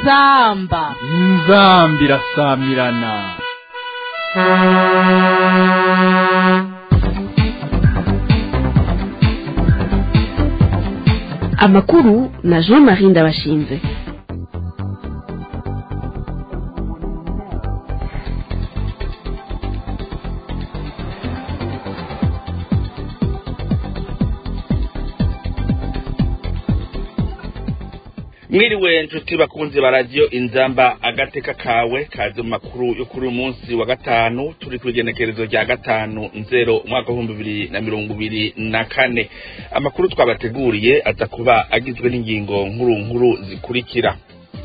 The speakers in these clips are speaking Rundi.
inzamba inzambi irasamirana amakuru na jean marie ndabashinze mwiriwe nshuti bakunzi ba radiyo inzamba agateka kawe kaze mu makuru yo kuri uyu munsi wa gatanu turi ku igenekerezo rya gatanu nzero umwaka w'ibihumbi bibiri na mirongo ibiri na kane amakuru twabateguriye aza kuba agizwe n'ingingo nkuru nkuru zikurikira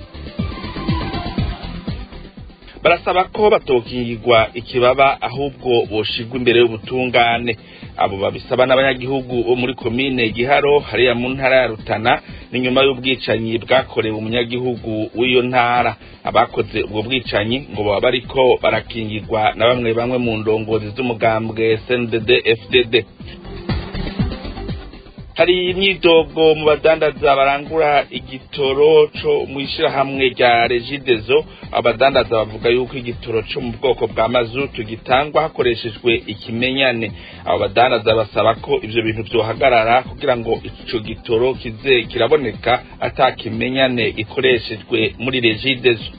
barasaba ko batokingirwa ikibaba ahubwo boshigwa imbere y'ubutungane abo babisaba n'abanyagihugu bo muri komine giharo hariya mu ntara ya rutana ni nyuma y'ubwicanyi bwakorewe umunyagihugu w'iyo ntara abakoze ubwo bwicanyi ngo baba bariko barakingirwa na bamwe bamwe mu ndongozi z'umugambwe sndd fdd hari imyidogo mu badandaza barangura igitoro co mw'ishirahamwe rya regidezo abadandaza bavuga yuko igitoro co mu bwoko bwa mazutu gitangwa hakoreshejwe ikimenyane abo badandaza basaba ko ivyo bintu vyohagarara kugira ngo ico gitoro kize kiraboneka ata kimenyane gikoreshejwe muri regidezo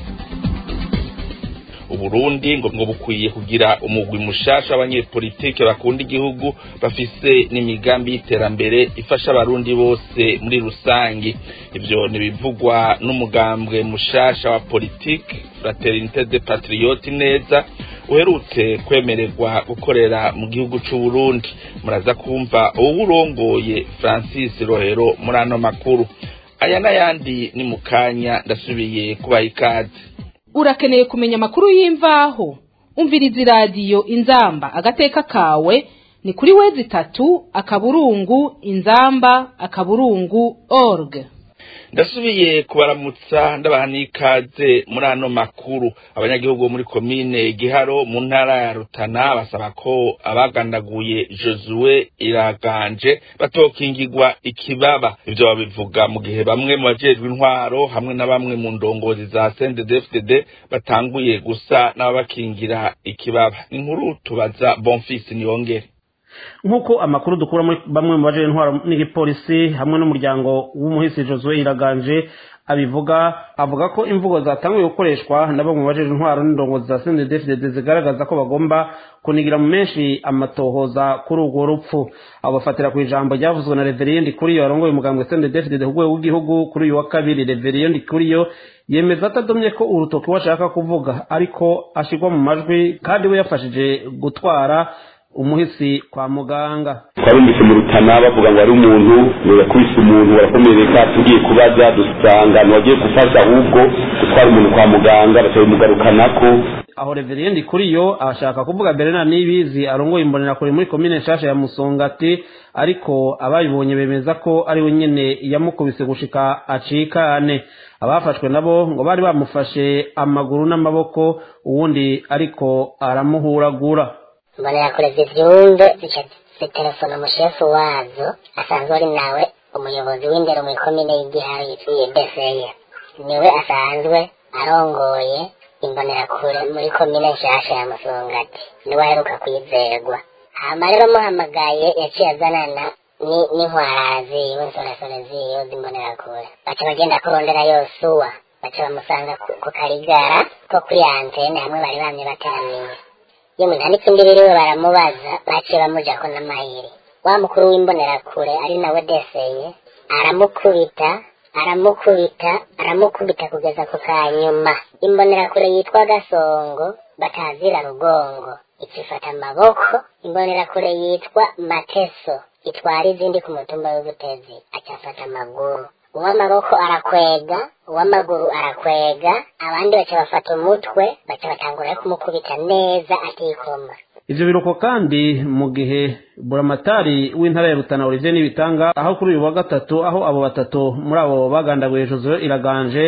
uburundi ngo ngo bukwiye kugira umugwi mushasha w'abanyepolitike bakunda igihugu bafise n'imigambi y'iterambere ifasha abarundi bose muri rusangi ivyo nibivugwa n'umugambwe mushasha wa politike fraternité de patriote neza uherutse kwemererwa gukorera mu gihugu c'uburundi muraza kumva uwurongoye francis rohero muri ano makuru aya n'ayandi ni mu kanya ndasubiye kubaha ikaze urakeneye kumenya amakuru y'imvaho umviriza iradiyo inzamba agateka kawe ni kuri wezi itatu akaburungu inzamba akaburungu org ndasubiye kubaramutsa ndabaha n'ikaze muri ano makuru abanyagihugu bo muri komine giharo mu ntara ya rutana basaba ko abagandaguye josue iraganje batokingirwa ikibaba ivyo babivuga mu gihe bamwe mu bajejwe intwaro hamwe na bamwe mu ndongozi za cnddfdd batanguye gusa n'ababakingira ikibaba inkuru tubaza bonfisi niyongere nk'uko amakuru dukura muri bamwe mu baje intwaro n'igipolisi hamwe n'umuryango w'umuhisi Josue Iraganje abivuga avuga ko imvugo zatanguye gukoreshwa na bamwe mu baje intwaro n'indongozi za CNDD-FDD zigaragaza ko bagomba kunigira mu menshi amatohoza kuri urwo rupfu abo bafatira ku ijambo ryavuzwe na Reverend Kuriyo arongoye umugambwe CNDD-FDD ku rwego rw'igihugu kuri uyu wa kabiri Reverend Kuriyo yemeza atadomye ko urutoki washaka kuvuga ariko ashigwa mu majwi kandi we yafashije gutwara umuhisi kwa muganga twarumvise mu rutana bavuga ngo ari umuntu yakubise umuntu barakomereka tugiye kubaza dusanga ntiwagiye gufasha ahubwo gutwara umuntu kwa muganga bakabimugarukanako aho reveriendi kuri yo ashaka kuvuga berena nibizi arongoye imbonerakure muri komine nshasha ya musongati ariko abayibonye bemeza ko ari we nyene yamukubise gushika acikane abafashwe nabo ngo bari bamufashe amaguru n'amaboko uwundi ariko aramuhuragura imbonerakure zivyumve zica zitelefona umushefu wazo asanzwe ari nawe umuyobozi w'indero mu ikomine y'igiharo yitwiye deseye niwe asanzwe arongoye imbonerakure muri komine nshasha ya musongati niwe aheruka kwizerwa hama rero muhamagaye yaciye azanana n'intwarara ziwe nsoresore ziwe z'imbonerakure baca bagenda kurondera yosuwa baca bamusanga ku karigara ko kuri antene hamwe bari bamye bateraniye iyo umuntu anditse imbere we baramubaza baciye bamujako n'amayeri wa mukuru w'imbonerakure ari nawe deseye aramukubita aramukubita aramukubita kugeza ku kanyuma imbonerakure yitwa gasongo batazira rugongo ikifata amaboko imbonerakure yitwa mateso itwara izindi ku mutumba w'ubutezi acafata amaguru uw'amaboko arakwega uw'amaguru arakwega abandi baca bafata umutwe baca batangura kumukubita neza atikoma ivyo biruko kandi mu gihe buramatari w'intara ya rutana olivier n'ibitanga aho kuri uyu wa gatatu aho abo batatu muri abo bagandaguye josue iraganje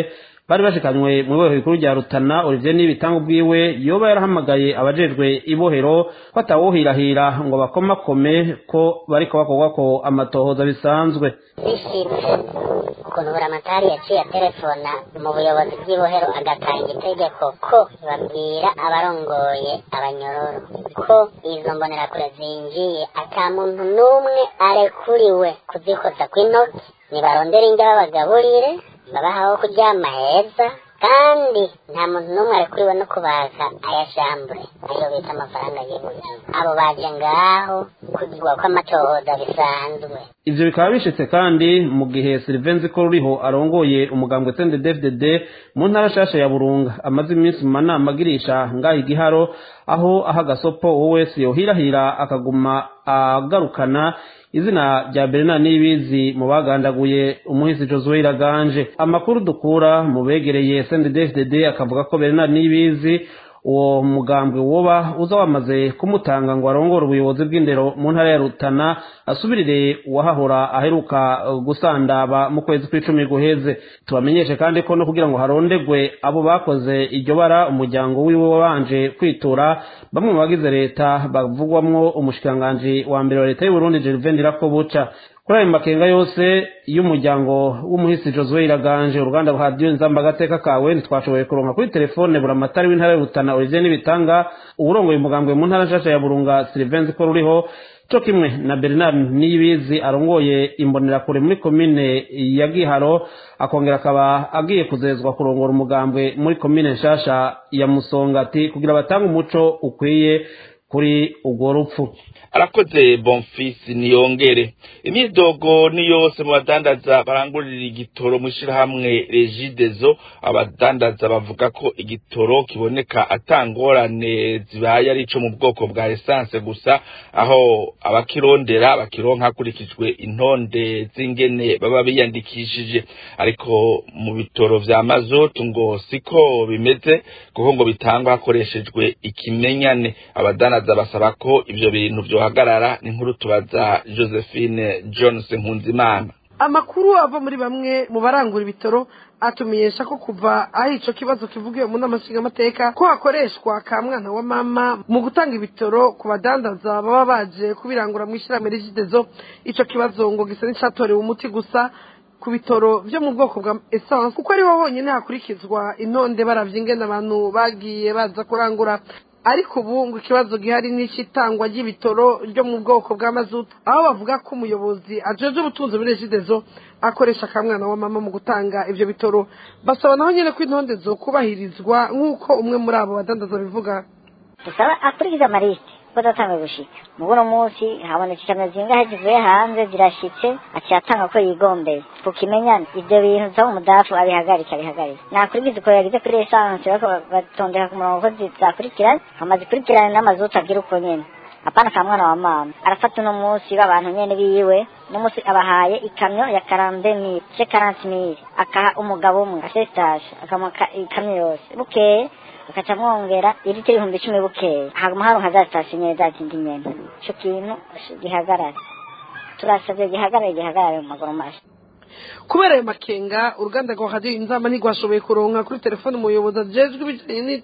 bari bashikanywe mu ibohero rikuru rya rutana olivier n'ibitanga ubwiwe yoba yarahamagaye abajejwe ibohero ko atawohirahira ngo bakomakome ko bariko bakorwako amatohoza bisanzwe bishimye ukuntu buramatari yaciye telefona mu buyobozi bw'ibohero agatanga itegeko ko babwira abarongoye abanyororo ko izo mbonerakure zinjiye ata muntu n'umwe arekuriwe kuzikoza kw'intoki nibarondera indya babagaburire babaha aho kuryama heza kandi nta muntu n'umwe arekuriwe no kubaka ayashambure ayo bita amafaranga y'ibuye abo baje ngaho kugirwa kw'amatohoza bisanzwe ivyo bikaba bishitse kandi mu gihe Sylvain ko ruriho arongoye umugambwe CNDD-FDD mu ntara shasha ya Burunga amaze iminsi mu manama agirisha ngaho igiharo aho aha gasopo wowe wese yohirahira akaguma agarukana izina rya Bernard Nibizi mu bagandaguye umuhisi Josue Iraganje amakuru dukura mu begereye CNDD-FDD akavuga ko Bernard Nibizi uwo mugambwe woba uza wamaze kumutanga ngo arongore ubuyobozi bw'indero mu ntara ya Rutana asubirire uwahahora aheruka gusandaba mu kwezi kw'icumi guheze tubamenyeshe kandi ko no kugira ngo harondegwe abo bakoze iryo bara umuryango wiwe wabanje kwitura bamwe mu bagize leta bavugwamwo umushikiranganji wa mbere wa leta y'u Burundi Gervain Ndirakobuca kuri ayo makenga yose y'umuryango w'umuhisi Josue Iraganje uruganda rwa Radio Nzamba agateka kawe ntitwashoboye kuronka kuri telefone buramatari w'intara ya Rutana Olivier Nibitanga uburongoye umugambwe mu ntara nshasha ya Burunga Sylvain ko ruriho cyo kimwe na Bernard Niyibizi arongoye imbonerakure muri komine ya Giharo akongera akaba agiye kuzezwa kurongora umugambwe muri komine nshasha ya Musongati kugira batange umuco ukwiye kuri urwo rupfu arakoze bonfisi niyongere imyidogo ni yose mu badandaza barangurira igitoro mu ishyirahamwe regidezo abadandaza bavuga ko igitoro kiboneka atangorane zibaye ari ico mu bwoko bwa esanse gusa aho abakirondera bakironka hakurikijwe intonde z'ingene baba biyandikishije ariko mu bitoro vya mazutu ngo siko bimeze kuko ngo bitangwa hakoreshejwe ikimenyane abadandaza basaba ko ivyo bintu vyohagarara n'inkuru tubaza josephine johnson nkunzimana amakuru ava muri bamwe mu barangura ibitoro atumenyesha ko kuva aho ico kibazo kivugiwe mu nama nshingamateka ko hakoreshwa ka mwana wa mama mu gutanga ibitoro ku badandaza baba baje kubirangura mu ishyirahamwe rigidezo ico kibazo ngo gisa n'icatorewe umuti gusa ku bitoro vyo mu bwoko bwa essence kuko ariho honyine hakurikizwa intonde baravye ingene abantu bagiye baza kurangura ariko ubu ngo ikibazo gihari n'icitangwa ry'ibitoro ryo mu bwoko bwa mazutu aho bavuga ko umuyobozi ajeje ubutunzi muri regidezo akoresha akamwana wa mama mu gutanga ivyo bitoro basaba naho nyene ko intonde zo kubahirizwa nk'uko umwe muri abo badandaza bivuga dusaba akurikiza amarisite ko adatanga gushika mu buno munsi habonetse ikamyo zingahe zivuye hanze zirashitse aciye atanga ko yigombeye tukimenyana ivyo bintu nsaba umudafu abihagarike abihagarike nakurikiza uko yagize kuri esanse bariko batondeka ku murongo ko zizakurikirana hama zikurikirane n'amazutu agira uko nyene apana ka mwana wa mama arafata uno munsi b'abantu nyene biwe n'umunsi abahaye ikamyo ya karande mili ce karanti mili akaha umugabo umwe asestage akamuha ikamyo yose bukeye bakaca mwongera irite ibihumbi icumi bukeye haguma haronka za sitasiyo nyene za zindi nyene ico kintu gihagarare turasavye gihagarare gihagarare mu maguru masha kubera ayo makenga uruganda rwa radiyo inzamba ntirwashoboye kuronka kuri telefone umuyobozi ajejwe ibijanye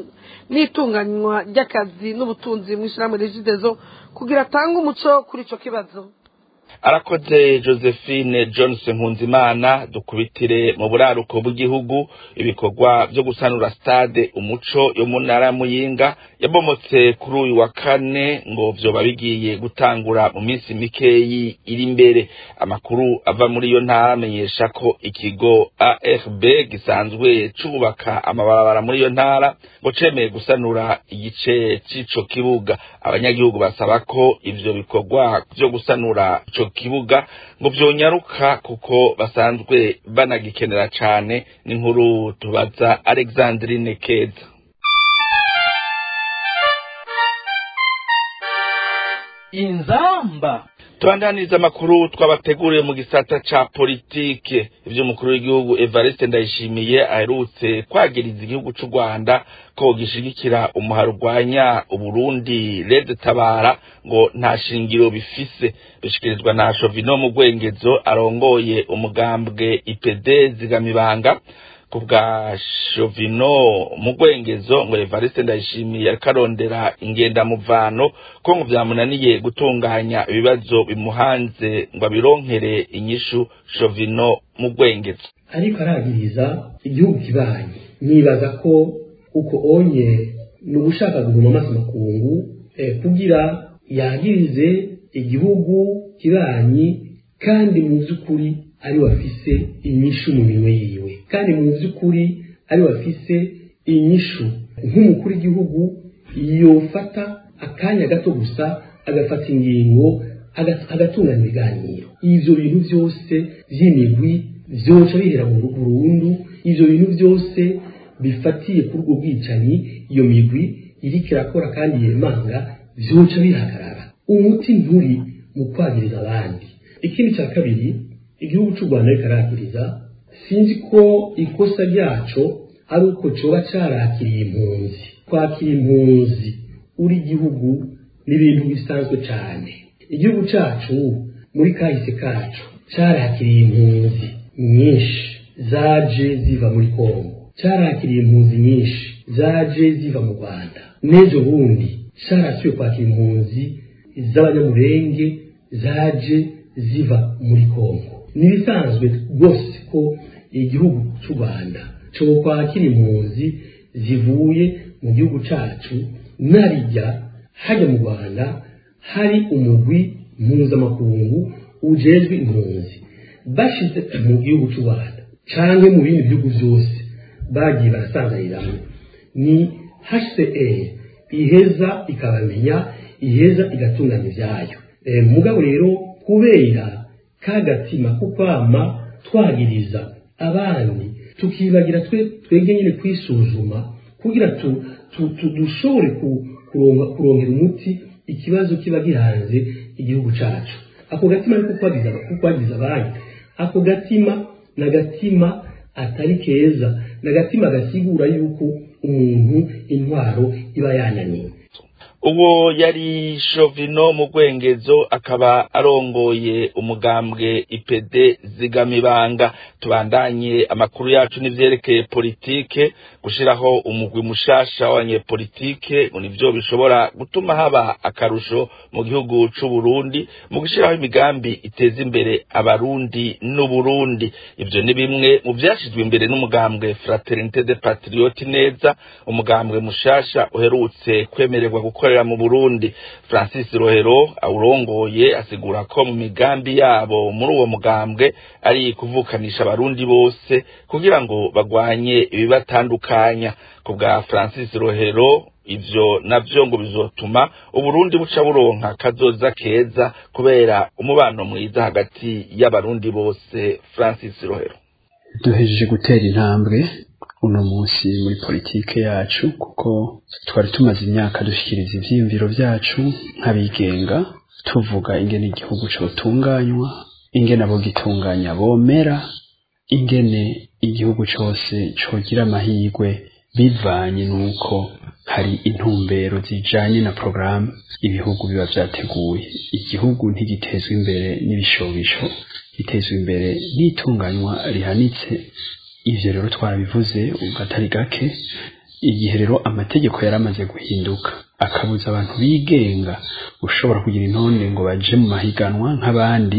n'itunganywa ry'akazi n'ubutunzi mu ishyirahamwe regidezo kugira atange umuco kuri ico kibazo arakoze josephine johnson nkunzimana dukubitire mu buraruko bw'igihugu ibikorwa byo gusanura stade umuco yo mu ntara ya muyinga yabomotse kuri uyu wa kane ngo vyoba bigiye gutangura mu minsi mikeyi iri imbere amakuru ava muri iyo ntara amenyesha ko ikigo arb gisanzwe cubaka amabarabara muri iyo ntara ngo cemeye gusanura igice c'ico kibuga abanyagihugu basaba ko ivyo bikorwa vyo gusanura ico kibuga ngo vyonyaruka kuko basanzwe banagikenera cane n'inkuru tubaza Alexandrine Keza inzamba tubandaniriza amakuru twabateguriye mu gisata ca politike ivyo umukuru w'igihugu Evariste Ndayishimiye aherutse kwagiriza igihugu c'u Rwanda ko gishigikira umuharo urwanya Uburundi Red Tabara ngo nta shingiro bifise bishikirizwa na Shovino mu Rwengezo arongoye umugambwe IPD zigamibanga ku bwa Shovino mu rwengezo ngo Evariste Ndayishimiye ariko arondera ingendamuvano ko ngo byamunaniye gutunganya ibibazo bimuhanze ngo abironkere inyishu Shovino mu rwengezo ariko aragiriza igihugu kibanyi nibaza ko uko onye ni ugushaka guhuma amaso makungu eh, kugira yagirize igihugu kibanyi kandi mu by'ukuri ari wafise inyishu mu minwe yiwe kandi mu by'ukuri ari wafise inyishu nk'umukuru w'igihugu yofata akanya gato gusa agafata ingingo agatunganya ibiganiro ivyo bintu byose vy'imigwi vyoca bihera mu burundu ivyo bintu byose bifatiye kuri ubwo bwicanyi iyo migwi iriko irakora kandi yemanga vyoca bihagarara umuti nturi mu kwagiriza abandi ikindi cya kabiri igihugu cy'u rwanda ariko aragiriza sinzi ko ikosa ryaco ari uko coba carakiriye impunzi kwakira impunzi uri igihugu ni ibintu bisanzwe cyane igihugu cacu muri kahise kacu carakiriye impunzi nyinshi zaje ziva muri kongo carakiriye impunzi nyinshi zaje ziva mu rwanda n'ejo bundi carasubiye kwakira impunzi z'abanyamurenge zaje ziva muri kongo ni ibisanzwe rwose ko igihugu cy'u rwanda cyo kwakira impunzi zivuye mu gihugu cyacu narijya hajya mu rwanda hari umugwi mpuzamakungu ujejwe impunzi bashize mu gihugu cy'u rwanda cyangwa mu bindi bihugu byose bagiye barasanganiramwo ni hcr iheza ikabamenya iheza igatunganya ibyayo mugabo rero kubera kagatima ko kwama twagiriza abandi tukibagira twebwe nyine kwisuzuma kugira dushobore kurongera umuti ikibazo kiba gihanze igihugu cyacu ako gatima ariko kwagiriza abandi ako gatima ni agatima atari keza ni agatima gasigura yuko umuntu intwaro iba yananiwe uwo yari shovino mu rwengezo akaba arongoye umugambwe ipede zigamibanga tubandanye amakuru yacu n'ivyerekeye politike gushiraho umugwi mushasha w'abanyepolitike ngo nivyo bishobora gutuma haba akarusho mu gihugu c'u Burundi mu gushiraho imigambi iteza imbere abarundi n'uburundi ivyo ni bimwe mu vyashizwe imbere n'umugambwe fraternité des patriotes neza umugambwe mushasha uherutse kwemererwa gukora mu Burundi Francis Rohero awurongoye asigura ko mu migambi yabo muri uwo mugambwe ari kuvukanisha abarundi bose kugira ngo bagwanye ibibatandukanya ku bwa Francis Rohero ivyo navyo ngo bizotuma uburundi buca buronka kazoza keza kubera umubano mwiza hagati y'abarundi bose Francis Rohero duhejeje gutera intambwe uno munsi muri politike yacu kuko twari tumaze imyaka dushyikiriza ivyiyumviro byacu nk'abigenga tuvuga ingene igihugu cotunganywa ingene abo gitunganya bomera ingene igihugu cose cogira amahirwe bivanye n'uko hari intumbero zijanye na porogaramu ibihugu biba vyateguye igihugu ntigitezwa imbere n'ibishobisho gitezwa imbere n'itunganywa rihanitse ivyo rero twarabivuze ugatari gake igihe rero amategeko yaramaze guhinduka akabuza abantu bigenga ushobora kugira intonde ngo baje mu mahiganwa nk'abandi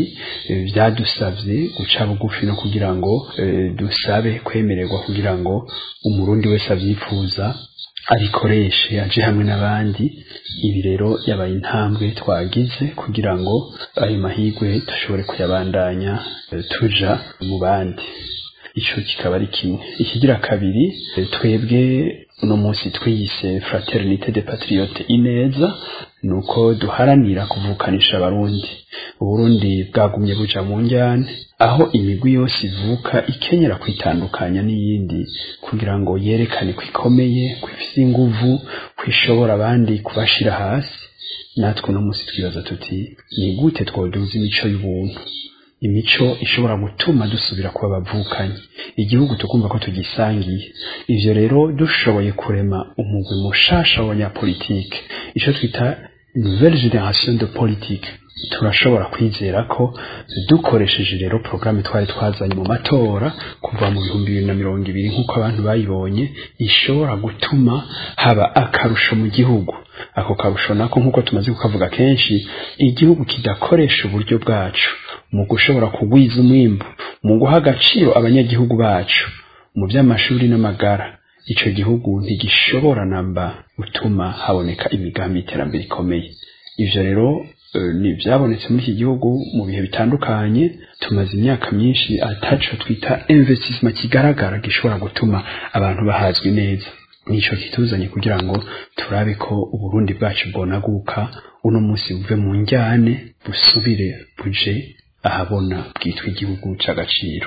byadusabye guca bugufi no kugira ngo dusabe kwemererwa kugira ngo umurundi wese avyifuza abikoreshe aje hamwe n'abandi ibi rero yabaye intambwe twagize kugira ngo ayo mahirwe dushobore kuyabandanya tuja mu bandi ico kikaba ari kimwe ikigira kabiri twebwe uno munsi twiyise fraternité des patriotes ineza nuko duharanira kuvukanisha abarundi uburundi bwagumye buja mu njyane aho imigwi yose ivuka ikenyera kwitandukanya n'iyindi kugira ngo yerekane ko ikomeye ko ifise inguvu ko ishobora abandi kubashira hasi natwe uno munsi twibaza tuti ni gute twoduza imico y'ubuntu imico ishobora gutuma dusubira kuba abavukanyi igihugu tukumva ko tugisangiye ivyo rero dushoboye kurema umugwi mushasha w'abanyapolitike ico twita nouvelle génération de politique turashobora kwizera ko dukoresheje rero porogaramu twari twazanye mu matora kuva mu bihumbi bibiri na mirongo ibiri nk'uko abantu bayibonye ishobora gutuma haba akarusho mu gihugu ako karusho nako nk'uko tumaze kukavuga kenshi igihugu kidakoresha uburyo bwacu mu gushobora kugwiza umwimbu mu guha agaciro abanyagihugu bacu mu by'amashuri n'amagara icyo gihugu ntigishobora namba gutuma haboneka imigambi y'iterambere ikomeye ibyo rero ni ibyabonetse muri iki gihugu mu bihe bitandukanye tumaze imyaka myinshi ataco twita investissement kigaragara gishobora gutuma abantu bahazwi neza nico kituzanye kugira ngo turabe ko uburundi bwacu bwonaguka uno munsi buve mu njyane busubire buje ahabona bwitwa igihugu c'agaciro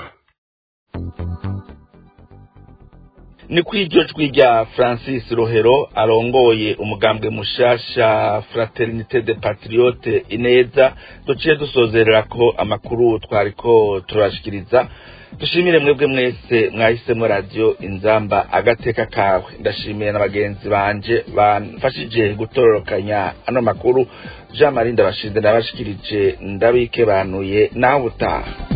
ni ku iryo jwi rya francis rohero arongoye umugambwe mushasha fraternite de patriote ineza duciye dusozerera ko amakuru twariko turashikiriza dushimire mwebwe mwese mwahisemo radiyo inzamba agateka kawe ndashimiye na bagenzi banje bamfashije gutororokanya ano makuru jean marie ndabashinze ndabashikirije ndabike banuye nawe utaha